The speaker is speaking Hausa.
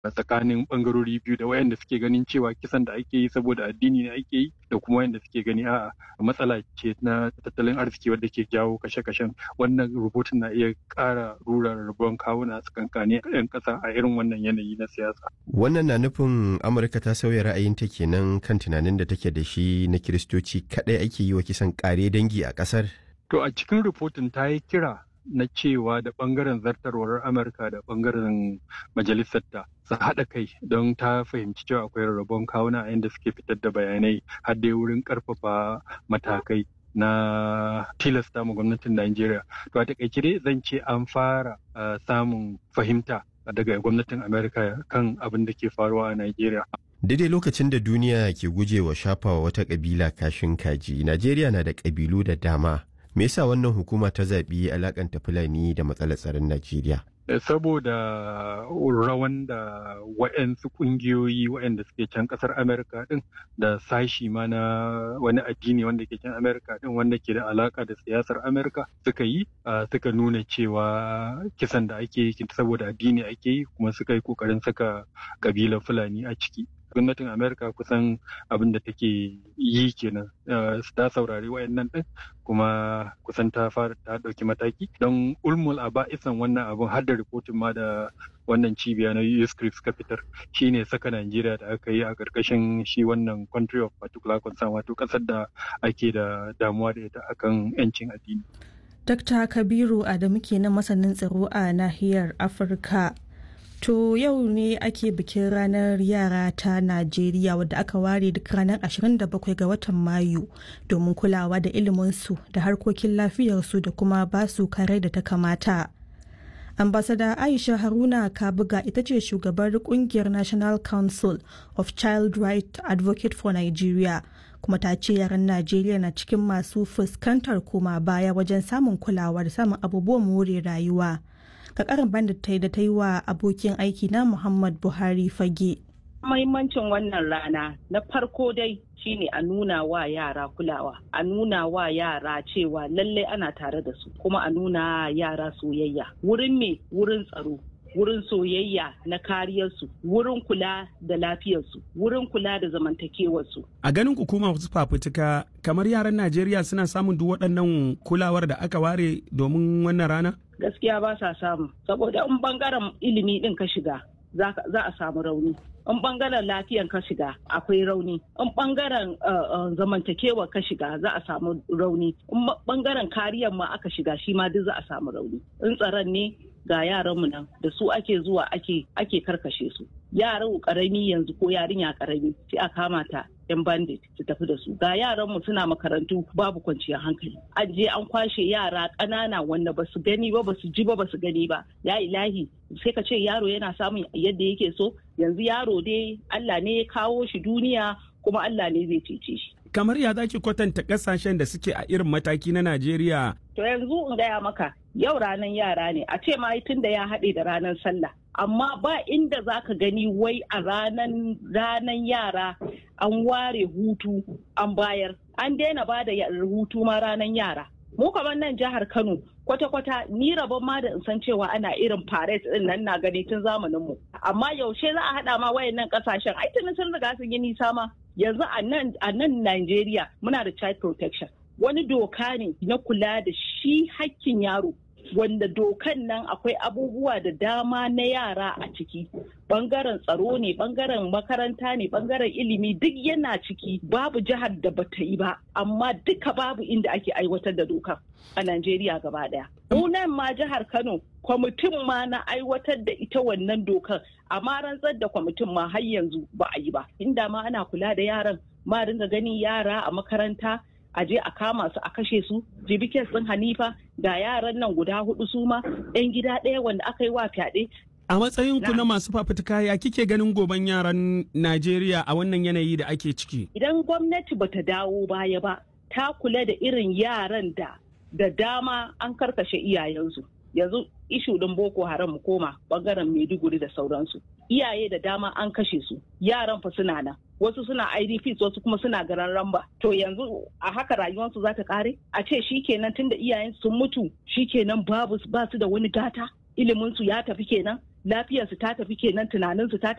tsakanin bangarori biyu da wayanda suke ganin cewa kisan da ake yi saboda addini ne ake yi da kuma wayanda suke gani a matsala ce na tattalin arziki wadda ke jawo kashe-kashen wannan rubutun na iya ƙara rura rabuwan kawuna a tsakankanin 'yan ƙasa a irin wannan yanayi na siyasa. Wannan na nufin Amurka ta sauya ra'ayinta kenan kan tunanin da take da shi na Kiristoci kaɗai ake yi wa kisan ƙare dangi a ƙasar? To a cikin rubutun ta yi kira na cewa da bangaren zartarwar amurka da bangaren majalisarta su haɗa kai don ta fahimci cewa akwai rarrabon kawuna a inda suke fitar da bayanai har dai wurin ƙarfafa matakai na tilasta ma gwamnatin Najeriya. To a takaice dai zan ce an fara samun fahimta daga gwamnatin Amerika kan abin da ke faruwa a Najeriya. Daidai lokacin da duniya ke gujewa shafawa wata ƙabila kashin kaji, Najeriya na da ƙabilu da dama. me yasa wannan hukuma ta zaɓi alakanta fulani da matsalar tsaron najeriya saboda rawan da wa'yansu ƙungiyoyi wa'yanda suke can ƙasar amerika ɗin da sashi ma na wani addini wanda ke can amerika ɗin wanda ke da alaka da siyasar amerika suka yi suka nuna cewa kisan da ake yi saboda addini ake yi kuma suka yi ƙoƙarin saka ƙabilar fulani a ciki gwamnatin amerika kusan abin da take yi kenan ta saurari wayannan din kuma kusan ta fara ta dauki mataki don ulmul aba isan wannan abin har da rikotin ma da wannan cibiya na USCRIP suka fitar shine saka Najeriya da aka yi a karkashin shi wannan country of particular concern wato kasar da ake da damuwa da ita akan yancin addini. Dr. Kabiru Adamu kenan masanin tsaro a nahiyar Afirka. To yau ne ake bikin ranar yara ta Najeriya wadda aka ware duk ranar 27 ga watan Mayu domin kulawa da iliminsu da harkokin lafiyarsu da kuma basu kare da ta kamata. Ambasada Aisha Haruna Kabuga ita ce shugabar kungiyar National Council of Child Right Advocate for Nigeria kuma ta ce yaran Najeriya na cikin masu fuskantar koma baya wajen samun kulawa da samun abubuwan more rayuwa. ka karin bandit ta yi da ta yi wa abokin aiki na Muhammad Buhari fage. Mahimmancin wannan rana na farko dai shine a nuna wa yara kulawa, a nuna wa yara cewa lallai ana tare da su, kuma a nuna yara soyayya. Wurin me wurin tsaro, wurin soyayya na kariyarsu wurin kula da lafiyarsu wurin kula da zamantakewarsu. A ganin hukuma wasu fafutuka kamar yaran Najeriya suna samun duk waɗannan kulawar da aka ware domin wannan rana? Gaskiya ba sa samu saboda in bangaren ilimi ɗin ka shiga za a samu rauni. in bangaren lafiyan ka shiga akwai rauni in bangaren zamantakewa ka shiga za a samu rauni in bangaren kariyar ma aka shiga shi ma duk za a samu rauni in tsaron ne ga yaranmu nan da su ake zuwa ake ake karkashe su yaran karami yanzu ko yarinya karami sai a kama ta yan bandit su tafi da su ga yaranmu suna makarantu babu kwanciyar hankali an je an kwashe yara ƙanana wanda basu gani ba basu ji ba basu gani ba ya ilahi sai ka ce yaro yana samun yadda yake so yanzu yaro dai Allah ne ya kawo shi duniya kuma Allah ne zai cece shi kamar ya zaki kwatanta kasashen da suke a irin mataki na Najeriya to yanzu in gaya maka yau ranar yara ne a ce ma tun da ya haɗe da ranar sallah amma ba inda za ka gani wai a ranar ranar yara an ware hutu an bayar an daina ba da hutu ma ranar yara mu kamar nan jihar kano kwata-kwata ni rabon ma da in san cewa ana irin parade din nan na gani tun zamanin mu amma yaushe za a haɗa ma wayannan kasashen ai tuni sun riga sun yi nisa ma yanzu a nan a nan Najeriya muna da child protection wani doka ne na kula da shi hakkin yaro wanda dokan nan akwai abubuwa da dama na yara a ciki bangaren tsaro ne bangaren makaranta ne bangaren ilimi duk yana ciki babu jihar da bata yi ba amma duka babu inda ake aiwatar da dokar a Najeriya gaba daya. nan ma jihar Kano kwamitin ma na aiwatar da ita wannan dokar amma rantsar da kwamitin ma har yanzu ba a yi ba inda ma ana kula da yaran ma dinga ganin yara a makaranta a je a kama su a kashe su jibikin sun hanifa ga yaran nan guda hudu su ma yan gida ɗaya wanda aka yi wa fyaɗe a matsayin ku na masu fafutuka ya kike ganin goban yaran Najeriya a wannan yanayi da ake ciki idan gwamnati bata dawo baya ba ta kula da irin yaran da da dama an karkashe iyayensu yanzu ishu ɗin boko haram mu koma bangaren maiduguri da sauransu iyaye da dama an kashe su yaran fa suna nan wasu suna idps wasu kuma suna garan ramba to yanzu a haka rayuwarsu za ta kare a ce shikenan tunda iyayen sun mutu shikenan babu ba su da wani gata ilimin su ya tafi kenan lafiyarsu ta tafi kenan tunaninsu ta